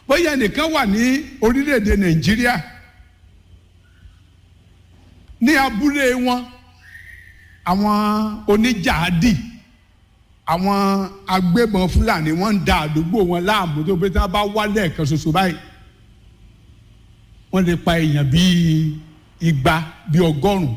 bóyá ẹnìkan wà ní orílẹ̀-èdè nàìjíríà ní abúlé wọn àwọn oníjàádì àwọn agbébọn fúlàní wọ́n ń da àdúgbò wọn láàmú tó pé tí wọ́n bá wá lẹ́ẹ̀kan ṣoṣo báyìí wọ́n lè pa èèyàn bíi igba bíi ọgọ́rùn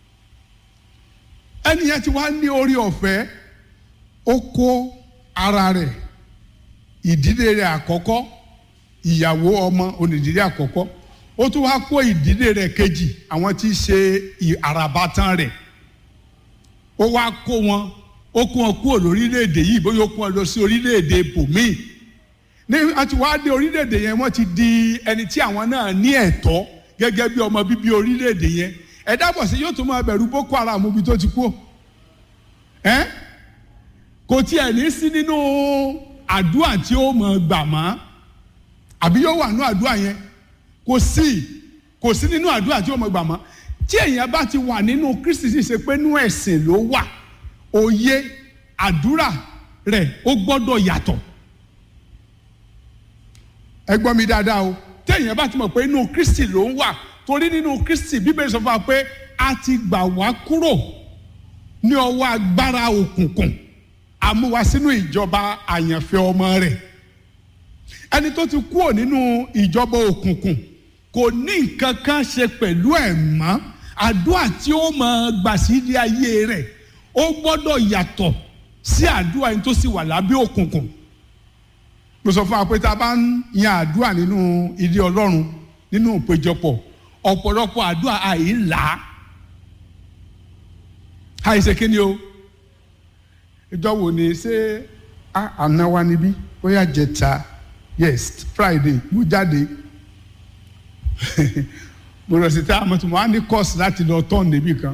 ẹni yẹn ti wá ní orí ọ̀fẹ́ ó kó ara rẹ̀ ìdílé rẹ̀ àkọ́kọ́ ìyàwó ọmọ onídìrí àkọ́kọ́ ó tún wá kó ìdílé rẹ̀ kejì àwọn tí í ṣe àràbàtàn rẹ̀ ó wá kó wọn ó kó wọn kúrò lórílẹ̀‐èdè yìí bóyá ó kó wọn lọ sí orílẹ̀‐èdè bòmíì ní àti wá dé orílẹ̀‐èdè yẹn wọ́n ti di ẹni tí àwọn náà ní ẹ̀tọ́ gẹ́gẹ́ bí ọmọ bíbí orílẹ̀‐èdè yẹn ẹ dábọ̀ sí yóò tún máa bẹ̀rù boko haram ibi tó ti kú ẹ́ kò tiẹ̀ ní sí nínú àdúrà tí ó mọ̀ gbà mọ́ àbí yóò wà nínú àdúrà yẹn kò sí kò sí nínú àdúrà tí ó mọ̀ gbà mọ́ tí èèyàn bá ti wà nínú kristi sì ṣe pé nínú ẹ̀sìn ló wà òye àdúrà rẹ̀ ó gbọ́dọ̀ yàtọ̀ ẹ gbọ́ mi dáadáa o tí èèyàn bá ti mọ̀ pé inú kristi ló ń wà torí nínú kristi bíbélì sọ fún wa pé a ti gbà wá kúrò ní ọwọ́ agbára òkùnkùn àmúwa sínú ìjọba àyànfẹ́ ọmọ rẹ̀ ẹni tó ti kúrò nínú ìjọba òkùnkùn kò ní nǹkan kan ṣe pẹ̀lú ẹ̀ mọ́ àdúrà tí ó máa gbà sí ilé ayé rẹ̀ ó gbọ́dọ̀ yàtọ̀ sí àdúrà yẹn tó sì wà lábẹ́ òkùnkùn mo sọ fún wa pé tá a bá ń yan àdúrà nínú ilé ọlọ́run nínú ìpéjọpọ̀ ọ̀pọ̀lọpọ̀ àdúrà àìlá àìṣe kí ni o ìjọwò ni ṣé àná wa níbí bóyá jẹta yes friday mo jáde mo lọ sí tá a mọ̀ tó mo á ní course láti lọ tọ́ọ̀nù níbì kan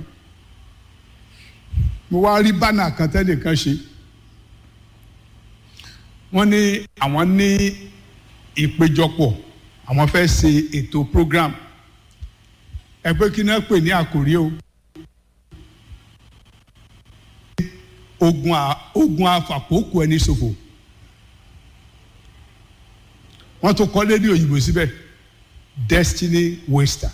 mo wá rí bánà kan tẹ́lẹ̀ kan ṣe wọ́n ní àwọn ní ìpéjọpọ̀ àwọn fẹ́ ṣe ètò program ẹgbẹ́ kí náà pè ní àkòrí o ogun a ogun afàkókò ẹni ṣòfò wọ́n tún kọ lédè òyìnbó síbẹ̀ destiny waster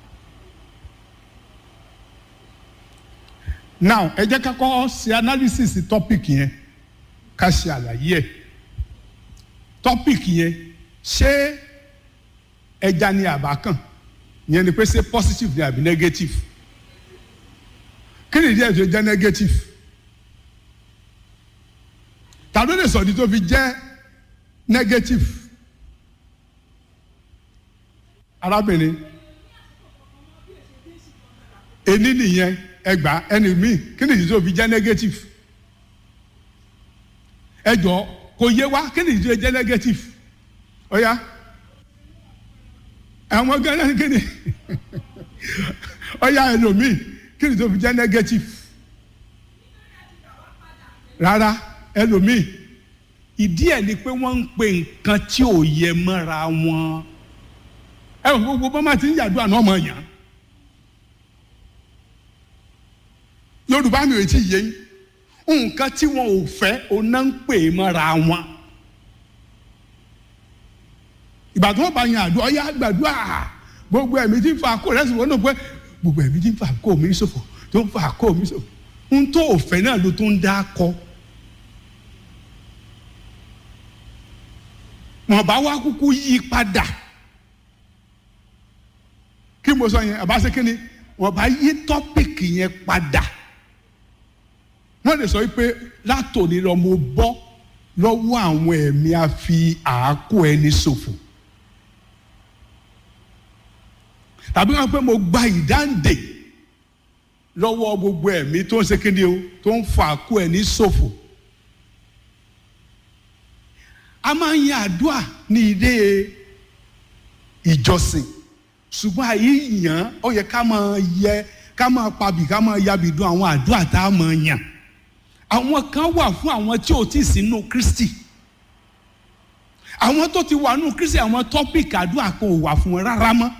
now ẹ jẹ́ ká kọ́ ṣe analysis topic yẹn ká ṣe àlàyé ẹ̀ topic yẹn ṣé ẹja ni àbá kàn yẹn ni pé ṣé positive ni àbí negative kí ni ìdí ẹ̀ tó jẹ́ negative ta ló lè sọ̀dí tó fi jẹ́ negative arábìnrin ení nìyẹn ẹgbàá ẹni míì kí ni ìdí tó fi jẹ́ negative ẹ jọ kò yé wa kí ni ìdí tó jẹ́ negative ọ̀ya àwọn gánà kí ni ọ̀ya ẹlòmíì kí ni ìdí tó fi jẹ́ negative rárá ẹlòmíì ìdí ẹ̀ ni pé wọ́n ń pe nǹkan tí ò yẹ mọ́ra wọn ẹ wọ́n gbogbo bọ́n máa ti ń yàdúrà náà mọ̀ yàn yorùbá mi ò tí ì yé yín nǹkan tí wọn ò fẹ́ òun náà ń pè mọ́ra wọn ìgbà tí wọ́n bá yan àdúrà ọ̀yá gbàdúrà gbogbo ẹ̀mí tí ń fa àkó rẹ̀ sì wọ́n náà pé gbogbo ẹ̀mí tí ń fa àkó mi ṣòfò tó ń fa àkó mi ṣòfò ń tó òfẹ́ náà ló tó ń dá kọ́. wọn bá wá kúkú yí padà kí mo sọ yẹn àbá ṣe kí ni wọn bá yí tọ́pìkì yẹn padà wọn lè sọ pé látòní lọ mo bọ́ lọ́wọ́ àwọn ẹ̀mí àfi àákò ẹni ṣòfò tàbí wọn pé mo gba ìdáǹdè lọ́wọ́ gbogbo ẹ̀mí tó ń ṣe kí ni o tó ń fa àákò ẹni ṣòfò a máa ń yan àdúrà ní ilé ìjọsìn ṣùgbọ́n àyè yàn ó yẹ ká máa yẹ ká máa pabì ká máa yabì dùn àwọn àdúrà tá a máa yàn àwọn kan wà fún àwọn tí ò tí ì sínú Kristi àwọn tó ti wà nínú Kristi àwọn tọ́pìkì àdúrà kan ò wà fún wọn rárá mọ́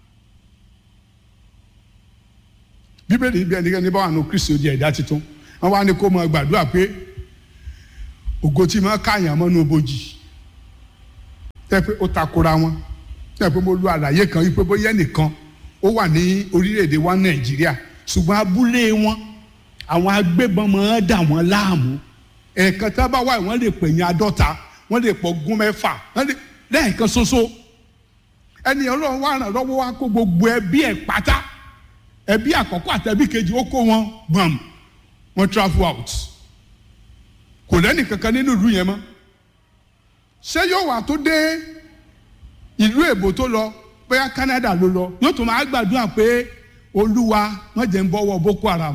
bíbélì bí ẹnikẹ́ni bá wà nínú Kristi ó di ẹ̀dá tuntun wọ́n wá ní kó máa gbàdúrà pé ògo tí máa káyàn mọ́nú bojì tẹ́ pé ó takora wọn tẹ́ pé mo lu àlàyé kan yìí pé bóyá ẹnìkan ó wà ní orílẹ̀-èdè wa nàìjíríà ṣùgbọ́n abúlé wọn àwọn agbébọn máa ń dà wọ́n láàmú ẹ̀ẹ̀kan tá a bá wà wọ́n lè pè ní àádọ́ta wọ́n lè pọ̀ gún mẹ́fà wọ́n lè lẹ́ẹ̀kan ṣoṣo ẹni ọlọ́run wà ràn lọ́wọ́ wá kó gbogbo ẹbí ẹ̀ pátá ẹbí àkọ́kọ́ àtẹbí kejì ó kó wọn gbọ̀n wọ́n travel out kò lẹ́nì kankan nínú ìlú yẹn mọ́ ṣé yóò wà tó dé ìlú èbó tó lọ bóyá Canada ló lọ yóò tún máa gbàdúrà pé olúwa wọ́n jẹ́ ń bọ́wọ́ Boko Haram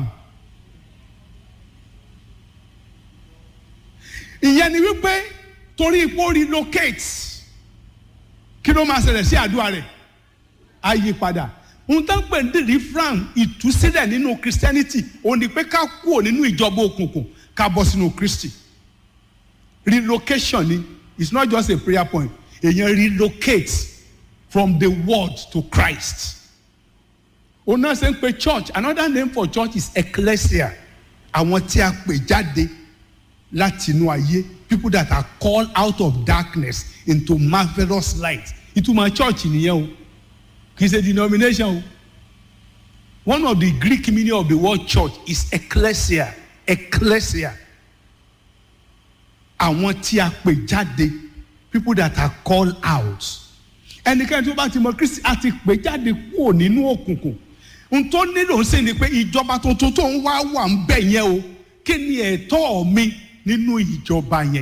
ìyẹn ni wípé torí ipò relocate kí ló máa ṣẹlẹ̀ sí àdúrà rẹ̀ á yí padà ohun tó ń pè ní deliverance ìtúsílẹ̀ nínú Christianity òun ni pé ká kúrò nínú ìjọba òkùnkùn ká bọ́ sínú Kristi relocation ni it's not just a prayer point èèyàn relocate from the world to Christ òun náà ṣe ń pe church another name for church is ecclesia àwọn tí a pè jáde láti inú ayé people that are called out of darkness into marvellous light ìtumọ̀ church nìyẹn o kì í ṣe denomination o one of the Greek meaning of the word church is ecclesia ecclesia àwọn tí a pè jáde people that are called out ẹnikẹ́ni tó bá ti mọ Kristi a ti pè jáde kúrò nínú òkùnkùn n tó nílò ń sè ni pé ìjọba tuntun tó ń wá wà ń bẹ̀ yẹn o kí ni ẹ̀tọ́ mi nínú ìjọba yẹn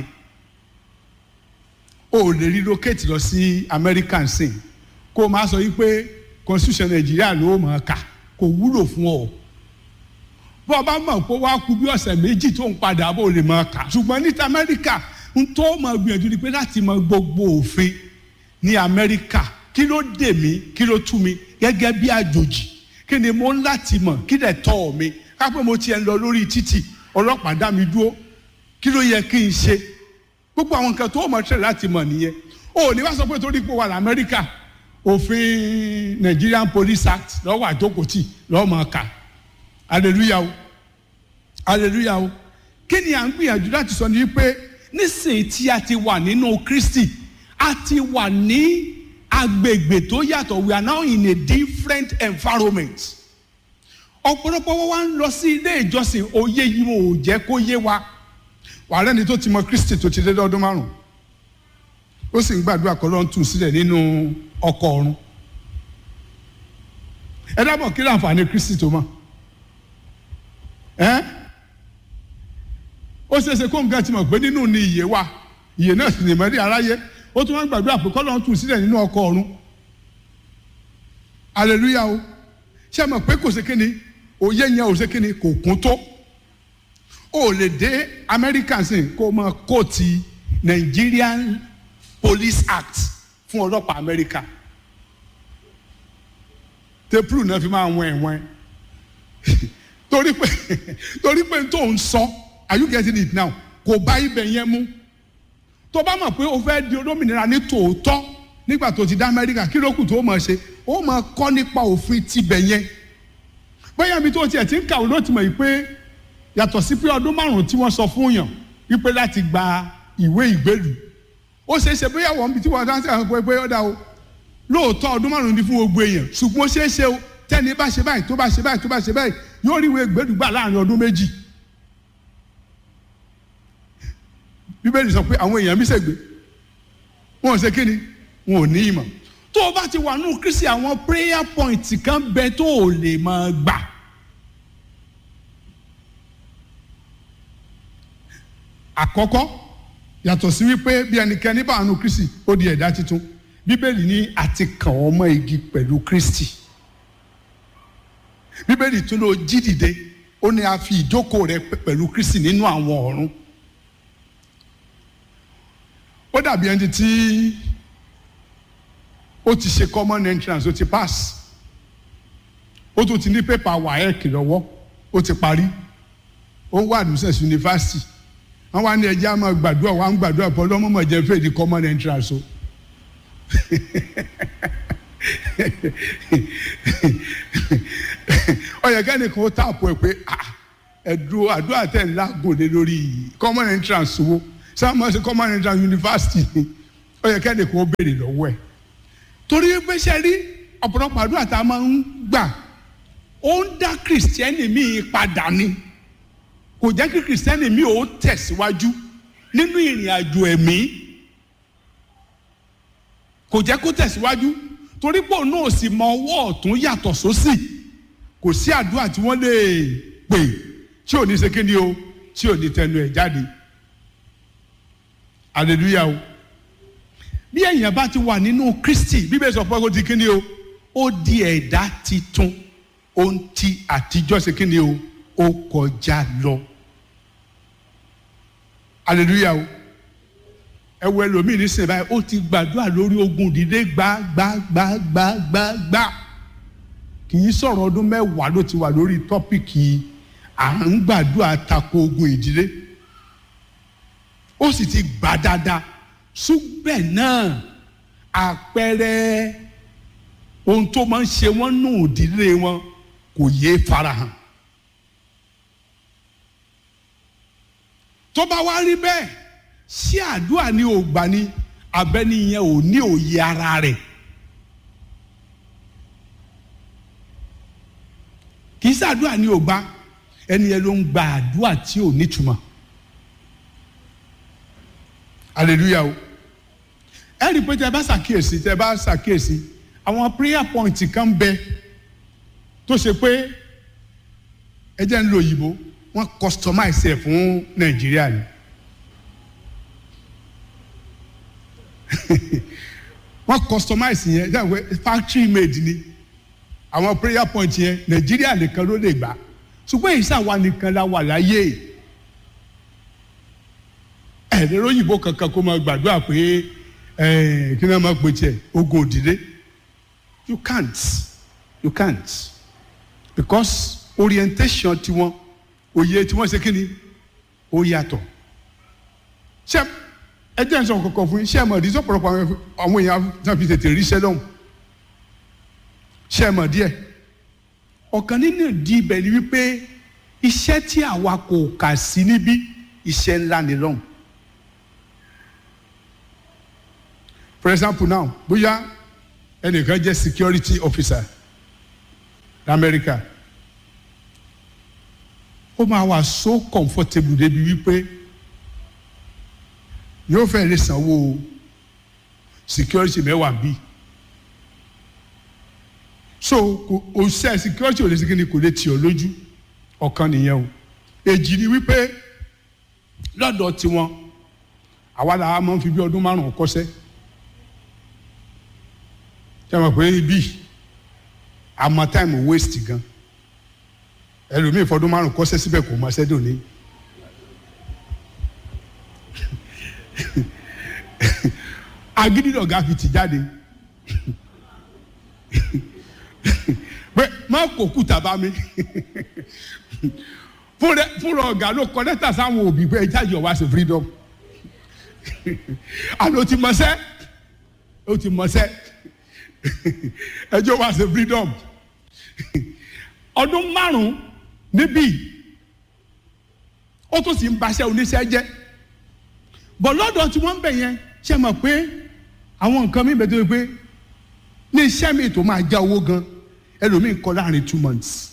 o ò lè relocate lọ sí American sin kó o máa sọ yí pé constitution Nàìjíríà ló mọ̀ ọ́ kà kò wúlò fún ọ bọ́ ọ bá mọ̀ pé wàá kú bí ọ̀sẹ̀ méjì tó ń padà bó lè mọ̀ ọ́ kà ṣùgbọ́n ní ti Amẹ́ríkà n tó mọ̀ gbìyànjú ni pé láti mọ̀ gbogbo òfin ní Amẹ́ríkà kí ló dè mí kí ló tú mi gẹ́gẹ́ bí àjòjì kí ni mo ń láti mọ̀ kí lè tọ́ mi ká pé mo tiẹ̀ ń lọ lórí títì ọlọ́pàá dá mi dúró kí ló yẹ kí n ṣe gbogbo àwọn nǹkan tó mọ̀ ṣẹlẹ̀ láti mọ̀ nìyẹn o ní wá sọ pé torí pé wà lamẹ́ríkà òfin Nigerian Police Act lọ́wọ́ àjókòtì lọ́wọ́ máa kà hallelujah o hallelujah o kí ni à ń gbìyànjú láti sọ ni pé nísìnyí tí a ti wà nínú Kristi a ti wà ní agbègbè tó yàtọ̀ we are now in a different environment ọ̀pọ̀lọpọ̀ wọn wá ń lọ sí ilé ìjọsìn òye yìí wọn ò jẹ́ kó yé wa wà lẹ́ni tó ti mọ Kristi tó ti dé lọ́dún márùn ó sì ń gbàdúrà kọ́ ló ń tù sílẹ̀ nínú ọkọ̀ ọ̀run ẹ dábọ̀ kí láǹfààní Kristi tó mọ̀ ẹ́ ó ṣeéṣe kó nǹkan ti mọ̀ pé nínú ni ìyè wà ìyè náà sì lè mọ́rí aráyé ó tún wọ́n gbàdúrà pé kọ́ ló ń tù sílẹ̀ nínú ọkọ̀ ọ̀run hallelujah o ṣé ẹ mọ̀ pé kò ṣe kíni òye yẹn ò ṣe kíni kò kún tó o lè dé American sin kó o mọ kóòtì Nigerian Police Act fún ọlọ́pàá America tepru náà fi máa wọ̀n ẹ̀wọ̀n torí pé torí pé tó ń sọ are you getting it now kò bá ibẹ̀ yẹn mú tó bá mọ̀ pé o fẹ́ di olómìnira ní tòótọ́ nígbà tó ti dá Amẹ́ríkà kí ló kù tó mọ̀ ṣe ó mọ̀ kọ́ nípa òfin tibẹ̀ yẹn bóyá mi tó tiẹ̀ ti ń kàwé ló ti mọ̀ yìí pé yàtọ̀ sí pé ọdún márùn-ún tí wọ́n sọ fún yàn wípé láti gba ìwé ìgbélú ó ṣeé ṣe bóyá wọ́n tí wọ́n dáńtẹ́ àwọn pé ó dá o lóòótọ́ ọdún márùn-ún ní fún gbogbo èèyàn ṣùgbọ́n ó ṣeé ṣe o tẹ́ni bá ṣe báyìí tó bá ṣe báyìí tó bá ṣe báyìí yóò rí ìwé ìgbélú gbà láàrin ọdún méjì bíbélì sọ pé àwọn èèyàn mi ṣègbè wọn ò ṣe kí ni wọn ò ní ìmọ̀ tó o bá ti wà nù Kristi àwọn prayer point kan bẹ tó o lè máa gbà. àkọ́kọ́ yàtọ̀ sí wípé bí ẹnikẹ́ni bá nù Kristi ó di ẹ̀dá tuntun bíbélì ní àti kàn ọ́ mọ́ igi pẹ̀lú Kristi bíbélì tún ló jí dìde ó ní a fi ìjókòó rẹ pẹ̀lú Kristi nínú àwọn ọ̀run ó dàbí ẹni tí ó ti ṣe common entrance ó ti pass ó tún ti ní pépà WAEC lọ́wọ́ ó ti parí ó ń wá admissions university wọ́n wá ní ẹjẹ́ àmọ́ gbàdúrà wọ́n á ń gbàdúrà pọ̀ lọ́mọ́mọ́ jẹ́ fèè di common entrance o ọ̀yẹ̀ kẹ́nìkan ó tààpọ̀ ẹ̀ pé ẹ̀dùn àdúrà tẹ̀ ńlá gòlè lórí common entrance wo sáà mọ̀ sí common entrance university ni ó yẹ kẹ́ni kó béèrè lọ́wọ́ ẹ̀ torí pé ṣe rí ọ̀pọ̀lọpọ̀ àdúrà tá a máa ń gbà ó ń dá kìrìsìtẹ́nì míì padà ni kò jẹ́ kí kìrìsìtẹ́nì míì ó tẹ̀síwájú nínú ìrìn àjò ẹ̀mí kò jẹ́ kó tẹ̀síwájú torí pé òun náà sì mọ ọwọ́ ọ̀tún yàtọ̀ sósì kò sí àdúrà tí wọ́n lè pè tí ò ní ṣe kíni o tí ò ní tẹnu ẹ̀ jáde hallelujah o bí èèyàn bá ti wà nínú kristi bíbélì sọ pé ó di kíni o ó di ẹ̀dá titun ohun tí àtijọ́ ṣe kíni o ó kọjá lọ hallelujah o ẹ wo ẹlòmíì nísìnyí báyìí ó ti gbàdúrà lórí ogun dídé gbágbágbágbágbá kì í sọ̀rọ̀ ọdún mẹ́wàá ló ti wà lórí tọ́pìkì à ń gbàdúrà tako ogun ìdílé ó sì ti gbà dáadáa ṣùgbọ́n náà àpẹẹrẹ ohun tó máa ń ṣe wọ́n nù ìdílé wọn kò yé farahàn. tó bá wá rí bẹ́ẹ̀ ṣé àdúrà ni ò gbà ni abẹ́ni yẹn ò ní òye ara rẹ̀ kì í ṣàdúrà ni ò gbà ẹni yẹn ló ń gba àdúrà tí ò nítumọ̀ hallelujah o ẹ rí i pé tẹ bá ṣàkíyèsí tẹ bá ṣàkíyèsí àwọn prayer point kan bẹ tó ṣe pé ẹ jẹ́ ń lo òyìnbó wọ́n customize ẹ̀ fún nàìjíríà ni wọ́n customize yẹn ṣe àwọn factory made ni àwọn prayer point yẹn nàìjíríà nìkan ló lè gbà ṣùgbọ́n èyí ṣàwa nìkan la wà láyé ẹ̀ẹ́dẹ̀rẹ́ òyìnbó kankan kó máa gbàdúrà pé kí náà máa pè tiẹ̀ ogun òdìdé you can't you can't because orientation tiwọn òye tí wọ́n ṣe kí ni ó yàtọ̀ ṣé ẹ jẹ́ nsọ kankan fún yín ṣé ẹ mọ̀ díẹ̀ ọ̀pọ̀lọpọ̀ àwọn èèyàn náà fi tètè ríṣẹ́ lọ́hùn ṣé ẹ mọ̀ díẹ̀ ọ̀kan nínú ìdí ibẹ̀ ni wípé iṣẹ́ tí àwa kò kà sí níbí iṣẹ́ ńlá ni lọ́hùn for example now bóyá ẹnìkan jẹ́ security officer lamẹ́ríkà ó máa wà so comfortable débi wípé yóò fẹ́ lè sanwó security mẹ́wàá bí so kò òṣìṣẹ́ security ò lè ṣe kí ni kò lè tì ọ́ lójú ọ̀kan nìyẹn o èjì ni wípé lọ́dọ̀ tiwọn àwa làwa máa ń fi bí ọdún márùn-ún kọ́ṣẹ́ ṣé wọn pè é bí àmọ́ time waste gan ẹlòmíì fọdún márùn kọ́ṣẹ́ síbẹ̀ kò mọ ṣẹ́dọ̀ ní. agídí lọ̀gá fi tì jáde pé má kò kúta bá mi fúnra ọ̀gá ló kọ lẹ́tà sáwọn òbí pé ẹja yọ̀ wá sí freedom àná ti mọ̀ṣẹ́ ó ti mọ̀ṣẹ́ ẹjọ́ wá sí freedom ọdún márùn-ún níbí ó tún sì ń baṣẹ́ oníṣẹ́ jẹ́ bọ̀ lọ́dọ̀ tí wọ́n ń bẹ̀ yẹn ṣe mọ̀ pé àwọn nǹkan mi bẹ̀ tó yẹ pé ní iṣẹ́ mi tó máa já owó gan ẹlòmíì kọ́ láàrin two months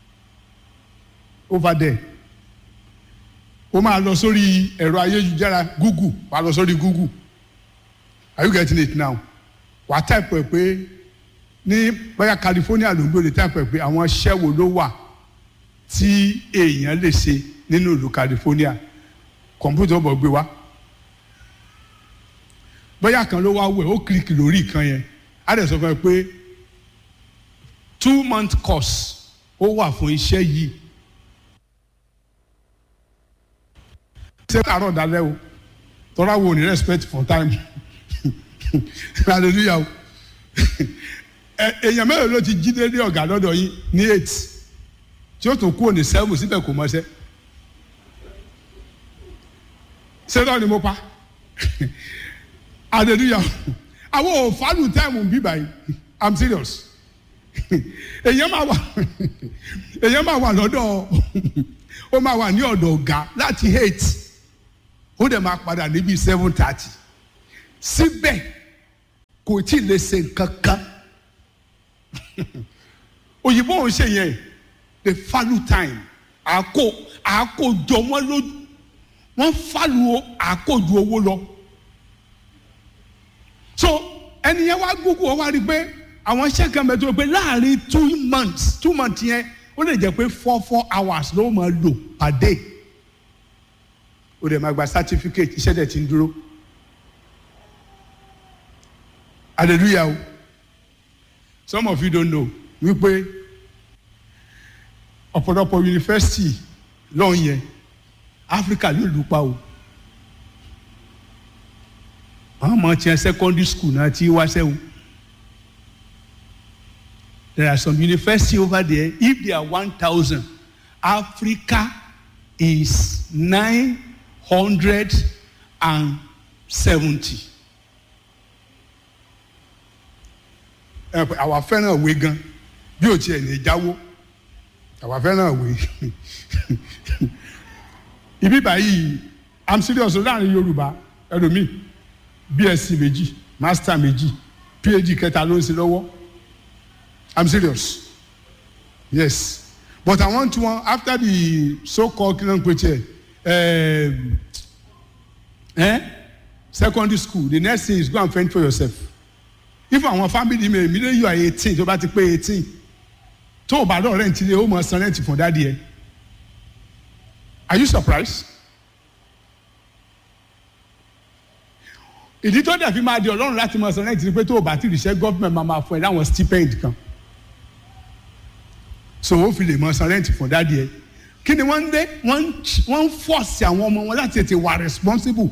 over there ó máa lọ sórí ẹ̀rọ ayélujára google wàá lọ sórí google are you getting it now wàá type ẹ̀ pé ní bóyá California ló ń gbé lè type ẹ̀ pé àwọn iṣẹ́ wo ló wà tí èèyàn lè ṣe nínú ìlú California kọ̀mpútà ọ̀bọ̀ gbé wá bóyá kan ló wá wẹ̀ ó kíríkì lórí ìkan yẹn á dẹ̀ sọ fún ẹ pé two month course ó wà fún iṣẹ́ yìí ṣé àárọ̀ dalẹ́ o tọ́lá wo ní respect for time hallelujah o èèyàn mẹ́rin ló ti jí dé ní ọ̀gá lọ́dọ̀ yín ní eight tí ó tún kúrò ní seven síbẹ̀ kò mọṣẹ́ ṣé náà ni mo pa hallelujah àwọn ò fálù táìmù bí báyìí i'm serious èèyàn máa wà èèyàn máa wà lọ́dọ̀ ó máa wà ní ọ̀dọ̀ ọ̀gá láti eight ó dẹ̀ máa padà níbi seven thirty síbẹ̀ kò tí ì lè ṣe nǹkan kan òyìnbó ò ń ṣe yẹn the value time àkó àkójọ wọn lójú wọn fàlù àkójọ owó lọ so ẹni yẹn wá google ọ wá rí i pé àwọn iṣẹ́ kan bẹ̀ tó pé láàrin two months two months yẹn ó lè jẹ́ pé four four hours ló máa lò per day ó dẹ̀ máa gba certificate iṣẹ́ dẹ̀ ti ń dúró hallelujah o some of you don't know wípé ọ̀pọ̀lọpọ̀ yunifásitì lọ́hùn yẹn áfíríkà ló lù pa o àwọn ọmọ tiẹ̀ secondary school náà ti wá sẹ́wọ̀n there are some university over there if they are one thousand Africa is nine hundred and seventy. àwa fẹ́ràn ìwé gan bí o tiẹ̀ ní jáwó àwa fẹ́ràn ìwé ibi báyìí i'm serious láàrin Yorùbá ẹlòmíì BSc méjì master méjì PhD kẹta ló ń ṣe lọ́wọ́ i'm serious yes but i want one after the so-called kí ló ń pè tiẹ̀ um, eh? secondary school the next thing is go and fend for yourself if àwọn family mi èmi lè yọ eighteen tó bá ti pé eighteen tó o bá lọ rent ilé o mọ san rent fún dáàdi ẹ are you surprised ìdí tó dẹ̀ fi máa di ọlọ́run láti mọ san rent ni pé tó o bá ti ríṣẹ́ government máa máa fún ẹ láwọn stipend kan so o fi lè mọ san rent fún dáàdi ẹ kí ni wọ́n ń dé wọ́n ń force àwọn ọmọ wọn láti tètè wà responsible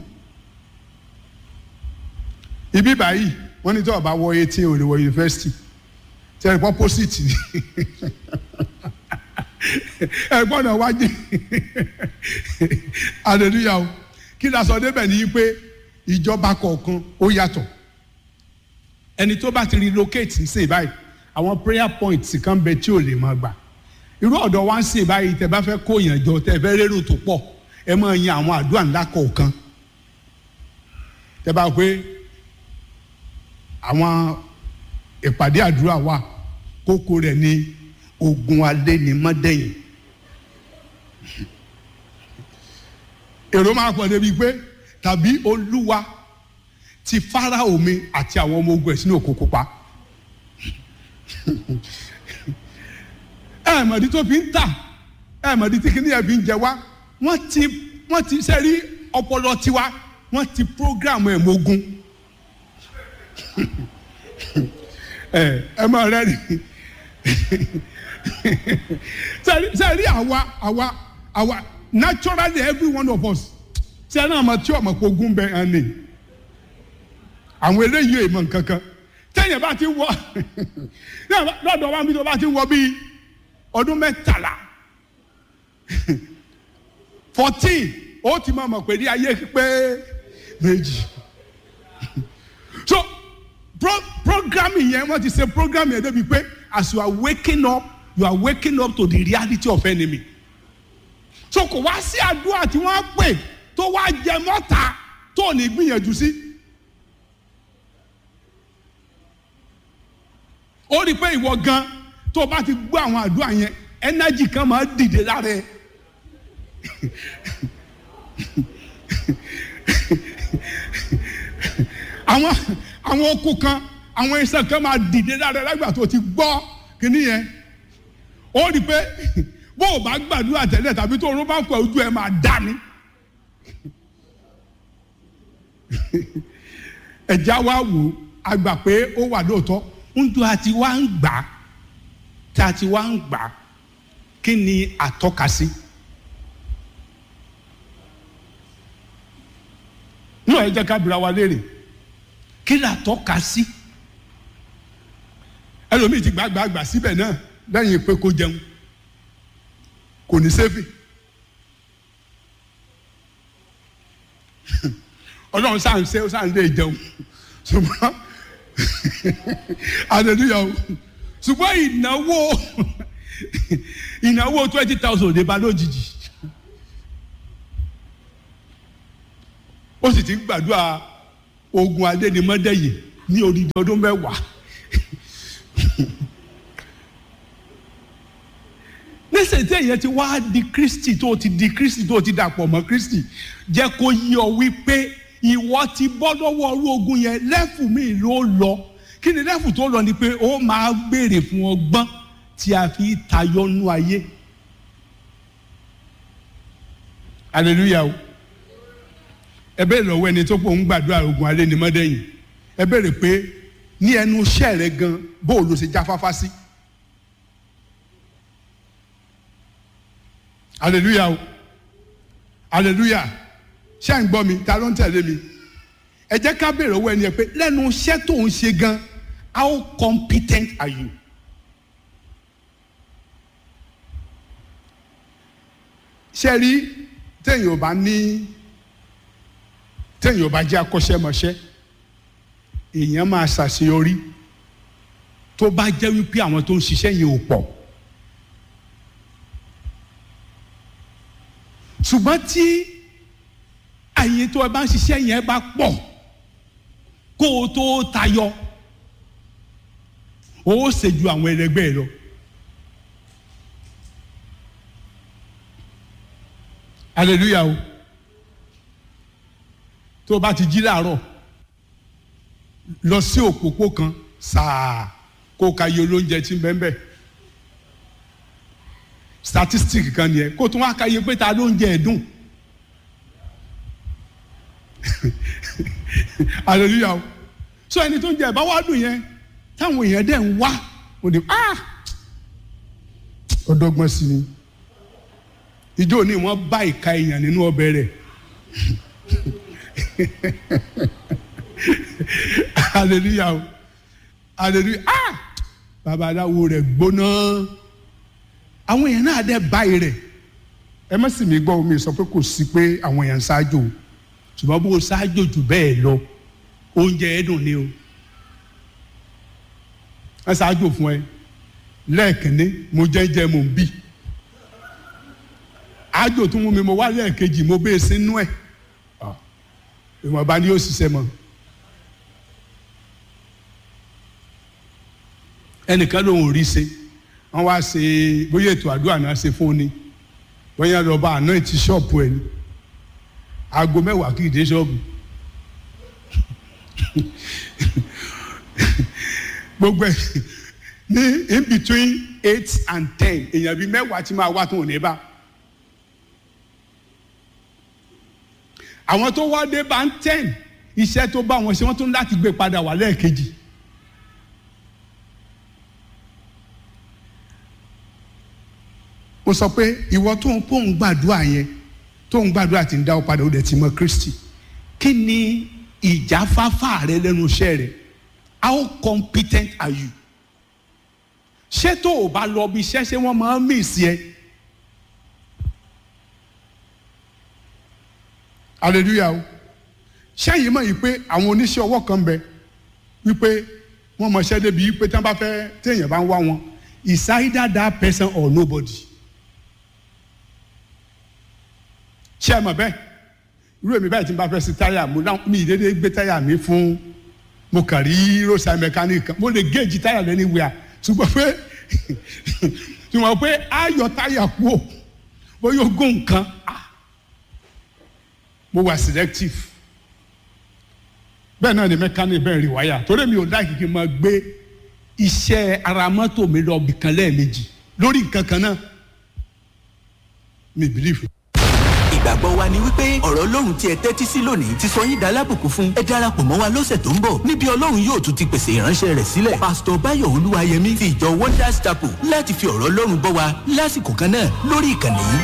ibi báyìí wọ́n ní tó o bá wọ eighteen o lè wọ yunifásitì tí ẹ pọ́ pósìtì ni ẹ gbọ́dọ̀ wájú hallelujah o kí ni aṣọ débẹ̀ ní pé ìjọba kọ̀ọ̀kan ó yàtọ̀ ẹni tó bá ti relocate sí báyìí àwọn prayer points kan bẹ tí ò lè máa gbà irú ọ̀dọ̀ wa ń sìn báyìí tẹ bá fẹ́ kó yàn jọ tẹ fẹ́ rérò tó pọ̀ ẹ máa yan àwọn àdúrà ńlá kọ̀ọ̀kan tẹ bá pé àwọn ìpàdé àdúrà wà kókó rẹ̀ ní ogun alẹ́ ní mọ́dẹ́yìn èrò máa pọ̀ débi pé tàbí olúwa ti Fáráò mi àti àwọn ọmọ ogun ẹ̀ sínú òkú pupa ẹ mọ̀dí tó fi ń tà ẹ mọ̀dí tí kìnìyàn fi ń jẹ wá wọ́n ti wọ́n ti sẹ́rí ọpọlọ tiwa wọ́n ti program ẹ̀ mogun ẹ ẹ máa rẹ ni sẹ́rí àwa àwa àwa naturally every one of us sẹ́rí àmọ́ tí ọmọ kò gún bẹ́ẹ̀ hàn ní àwọn eléyìí èèmọ̀ nkankan tẹ́yìn bá ti wọ lọ́dọ̀ wa mi tó bá ti wọ bíi ọdún mẹ́tàlá fourteen ó ti máa mọ̀ pé ní ayé pé méjì so pro programming yẹn wọ́n ti ṣe programming yẹn débi pé as you are waking up you are waking up to the reality of enemy so kò wá sí àdúrà tí wọ́n á pè tó wá jẹ mọ́ta tó ní gbìyànjú sí. ó rí i pé ìwọ gan tó o bá ti gbọ́ àwọn àdúrà yẹn ẹnájì kan máa dìde lára ẹ àwọn àwọn okùn kan àwọn iṣan kan máa dìde lára ẹ lágbà tó o ti gbọ́ kíní yẹn ó rí i pé bó o bá gbàdúrà tẹ́lẹ̀ tàbí tó o rún bá ń pẹ́ ojú ẹ máa dá ni ẹ̀já wa wò a gbà pé ó wà lóòótọ́ ńjọ àti wá ń gbà tá a ti wá ń gbà kí ni àtọ́ka sí. ní ọ̀rẹ́ jẹ́ ká bira wa léèrè kí ni àtọ́ka sí. ẹlòmíì ti gbàgbàgbà síbẹ̀ náà lẹ́yìn pé kó jẹun kò ní sẹ́fì. ọlọ́run sáà ń ṣe ó sáà ń lé jẹun ṣùgbọ́n hallelujah ṣùgbọ́n ìnáwó ìnáwó twenty thousand lè ba lójijì ó sì ti ń gbàdúrà ogun adédìmọ́dẹ́yìn ní odidi ọdún mẹ́wàá nísìnyí tí èyàn ti wá di kristi tó ti di kristi tó ti dàpọ̀ mọ́ kristi jẹ́ kó yí ọ wípé ìwọ ti bọ́ lọ́wọ́ ọrú ogun yẹn lẹ́fù mi ló lọ kí ni lẹ́fù tó lọ ni pé ó máa béèrè fún ọgbọ́n tí a fi tayọ nú ayé hallelujah o ẹ bẹ́ẹ̀ lọ́wọ́ ẹni tó pọ̀ ń gbàdúrà ogun alẹ́ ni mọ́dẹ́yìn ẹ bẹ̀rẹ̀ pé ní ẹnu iṣẹ́ rẹ gan bó o lọ ṣe jáfáfá sí. hallelujah o hallelujah ṣé à ń gbọ́ mi ta ló ń tẹ̀lé mi ẹ jẹ́ ká bèrè owó ẹni ẹ pé lẹ́nu iṣẹ́ tó ń ṣe gan how competent are you. ṣe rí téèyàn ò bá ní téèyàn ò bá jẹ́ akọ́ṣẹ́mọṣẹ́ èèyàn máa ṣàṣeyọrí tó bá jẹ́ wípé àwọn tó ń ṣiṣẹ́ yẹn ò pọ̀. ṣùgbọ́n tí àyè tó ẹ bá ń ṣiṣẹ́ yẹn bá pọ̀ kó o tó tayọ o ó ṣe ju àwọn ẹlẹgbẹ́ ẹ lọ. hallelujah o tó o bá ti jí láàárọ̀ lọ sí òpópó kan sáà kó o ka iye olóúnjẹ tí ń bẹ́ẹ̀ bẹ́ẹ̀ statistic kan nìyẹn kó tún wá ka iye pé ta ló ń jẹ ẹ̀dùn hallelujah o so ẹni tó ń jẹ ẹ̀bá wá dùn yẹn táwọn èèyàn dẹ̀ ń wá ó ní ah ọdọgbọ́n sí ni ìjọ ní wọ́n bá ìka èèyàn nínú ọbẹ̀ rẹ̀ hallelujah o hallelujah ah babaláwo rẹ̀ gbóná àwọn èèyàn náà dẹ̀ báyìí rẹ̀ ẹ má sì mí gbọ́ omi sọ pé kò sí pé àwọn èèyàn ń ṣáájú o ṣùgbọ́n bó o ṣáájú jù bẹ́ẹ̀ lọ oúnjẹ ẹ dùn ni o ẹ ṣáájú fún ẹ lẹ́ẹ̀kínní mo jẹ́jẹ́ mo ń bì ájò tó mú mi mo wá lẹ́ẹ̀kejì mo bẹ́ẹ̀ sínú ẹ̀ ìwọ̀nba ni yóò ṣiṣẹ́ mọ́ ẹnìkan ló ń rí ṣe wọ́n wá ṣe bóyá ètò àdúrà náà ṣe fún ni bóyá lọ bá àná ìtì ṣọ́ọ̀pù ẹ̀ ní aago mẹ́wàá kì í dé ṣọ́ọ̀bù gbogbo ẹ̀ ní in between eight and ten èèyàn bíi mẹ́wàá ti máa wá tó ní bá àwọn tó wá dé bá ń ten iṣẹ́ tó bá wọn ṣe wọ́n tún láti gbé padà wá lẹ́ẹ̀kejì. mo sọ pé ìwọ tó ń pò ń gbàdúrà yẹn tó ń gbàdúrà tí ń dá ọ padà ó dẹ̀ ti mọ Kristi kí ni ìjáfáfá rẹ lẹ́nu iṣẹ́ rẹ how competent are you ṣé tó o bá lọ bí iṣẹ́ ṣé wọ́n máa ń mí sí ẹ hallelujah o ṣẹ́yìn mọ̀ yìí pé àwọn oníṣẹ́ ọwọ́ kan bẹ wípé wọ́n mọ̀ ṣẹ́ débi wípé tí wọ́n bá fẹ́ téèyàn bá ń wá wọn is either that person or nobody. ṣé ẹ mọ̀ bẹ́ẹ̀ irú èmi báyìí tí n bá fẹ́ sí táyà mo náà mi ìdédé gbé táyà mi fún mo kàn rí roadside mechanic kan mo lè géèjì táyà lẹ́ni wíwá ṣùgbọ́n pé ṣùgbọ́n pé ayọ̀ táyà kú ò bóyá ogún nǹkan mo wà selective bẹ́ẹ̀ náà ni mechanic bẹ́ẹ̀ rí wáyà torí mi ò láì kí n máa gbé iṣẹ́ ara mọ́tò mi lọ bìkan lẹ́ẹ̀mejì lórí nǹkan kan náà mi believe ìgbàgbọ́ wa ni wípé ọ̀rọ̀ ọlọ́run tí ẹ tẹ́tí sí lónìí ti sọ yín dá lábùkún fún ẹ darapọ̀ mọ́ wa lọ́sẹ̀ tó ń bọ̀ níbi ọlọ́run yóò tún ti pèsè ìránṣẹ́ rẹ̀ sílẹ̀ pásítọ̀ báyọ̀ olúwayẹmí ti ìjọ wonders chapel láti fi ọ̀rọ̀ ọlọ́run bọ́ wa lásìkò kan náà lórí ìkànnì yìí